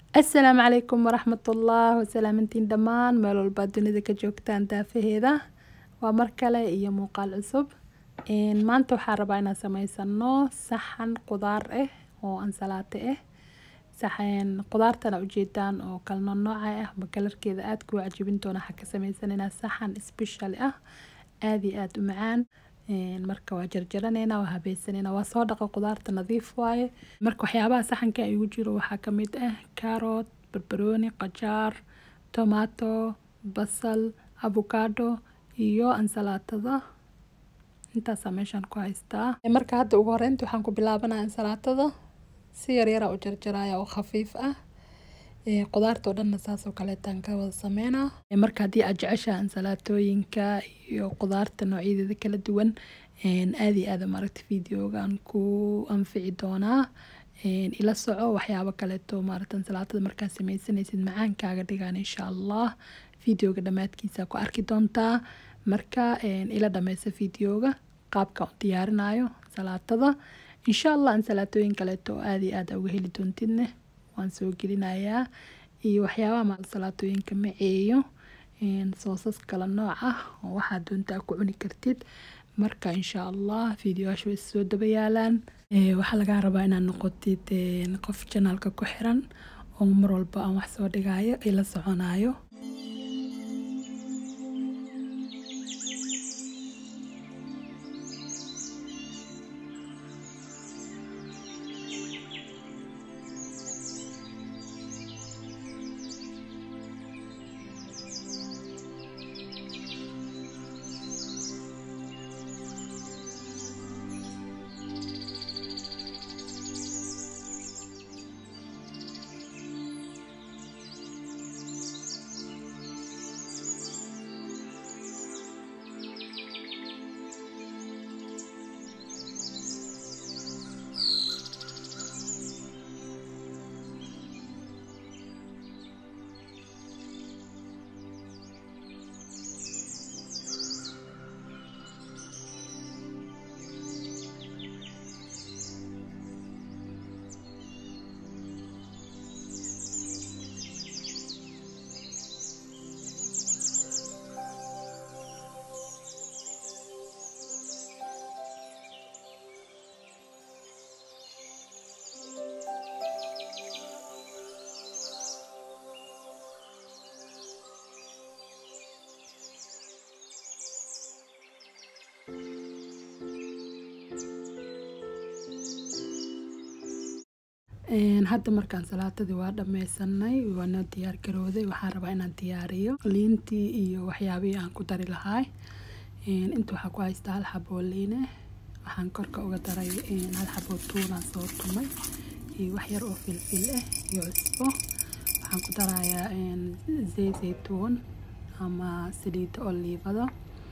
asalaamu calaykum waraxmatullah wasalaamantiin dhammaan meel walbaa dunida ka joogtaan daafaheeda waa mar kale iyo muuqaal cusub maanta waxaa rabaa inaan sameysano saxan qudaar ah oo ansalaato ah saxan qudaartana ujeedaan oo kala noocnooca ah ma kalarkeeda aada kuu cajibin doona waxaa ka sameysanayna saxan special ah aada iyo aada u macaan marka waa jarjaranayna waa habeysanayna waa soo dhaqa qudaarta nadiif waaye marka waxyaabaha saxanka igu jiro waxaa kamid ah carrot barbarooni qajaar tomato basal avocado iyo ansalaatada intaasaa meeshaan ku haystaa marka hadda ugu horeynta waxaan ku bilaabanaya ansalaatada si yaryara u jarjaraya oo khafiif ah qudaarta oo dhanna saasoo kaleetaan ka wada sameynaa marka haddii aad jeceshaha ansalaatooyinka iyo qudaarta noocyadeeda kala duwan aada iyo aada maaragta videogan ku anfici doonaa ila soco waxyaabo kaleeto maaragta ansalaatada markaa sameysanaysid macaankaaga dhigaan insha allah videoga dhammaadkiisa ku arki doontaa marka ila dhameysa videoga qaabka u diyaarinayo ansalaatada insha allah ansalaatooyin kaleeto oo aada iyo aada uga heli doontidne waan soo gelinayaa iyo waxyaabaha maalsalaatooyinka maceeyo soosas kala nooc ah oo waxaa doontaa ku cuni kartid marka insha allah videoyaasha way soo daba yaalaan waxaa lagaa rabaa inaad noqotid qof janaalka ku xiran oo mar walba aan wax soo dhigayo ila soconayo hadda markaan salaatadii waa dhameysanay waana diyaar garooday waxaan rabaa inaan diyaariyo liintii iyo waxyaabihii aan ku dari lahaa inta waxaa ku haystaa hal xaboo liine waxaan korka uga daray hal xaboo tuunaan soo tumay iyo wax yar oo filfil ah iyo cusbo waxaan ku darayaa zey zaytuun ama saliidda oliivada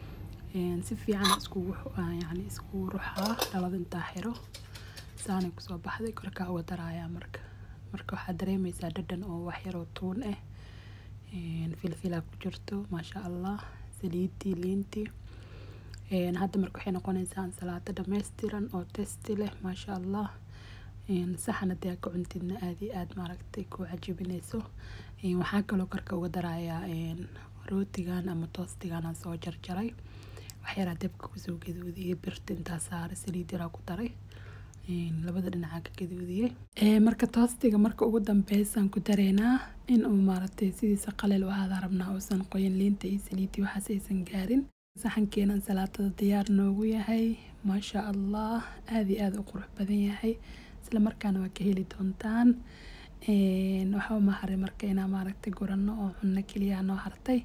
si fiican iskugu yani iskugu ruxaa dhalada intaa xiro saanay kusoo baxday korkaa uga darayaa marka marka waxaad dareemeysaa dhadhan oo waxyaroo tuun ah filfilaa ku jirto maasha allah saliidii liintii hadda marka waxay noqonaysaa ansalaato dhammaystiran oo testi leh maasha allah saxan haddii aad ka cuntidna aada iyo aada maaragtay ku cajibinayso waxaa kaloo korka uga darayaa rootigan ama toostigan aan soo jarjaray waxyaraa dabka kusoo gaduudiyay birta intaa saaray saliid yaraa ku daray labada dhinacaa ka gaduudiyey marka toostiga marka ugu dambeysaan ku dareynaa in uu maaragtay sidiisa qaleel u ahaada rabnaa uusan qoyin liinta iyo saliidii waxaas aysan gaarin saxankeena ansalaatada diyaar noogu yahay maasha allah aada iyo aada u qurux badan yahay isla markaana waa ka heli doontaan waxaa uma haray marka inaa maaragtay gurano oo cunno keliya noo hartay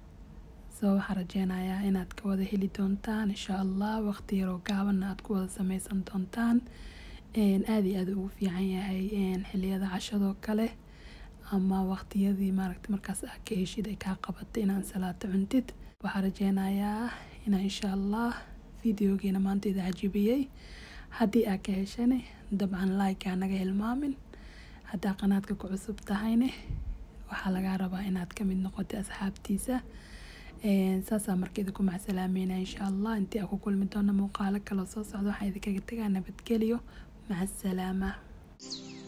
soo waxaa rajeynayaa inaad ka wada heli doontaan insha allah waqti yaroo gaabanna aad ku wada sameysan doontaan aada iyo aada ugu fiican yahay xiliyada cashadoo kale ama waqtiyadii maaragta markaas ah ka heshid ay kaa qabatay inaan salaato cuntid waxaa rajeynayaa inaa insha allah videogeena maanta ida cajibiyey haddii aa ka heshane dabcan like aa naga hilmaamin haddaa qanaadka ku cusub tahayne waxaa lagaa rabaa inaad ka mid noqotay asxaabtiisa saasaa marka idinku macsalaameyna insha allah intii aan ku kulmi doono muuqaalo kaloo soo socda waxaa idinkaga tegaa nabadgelyo maca asalaama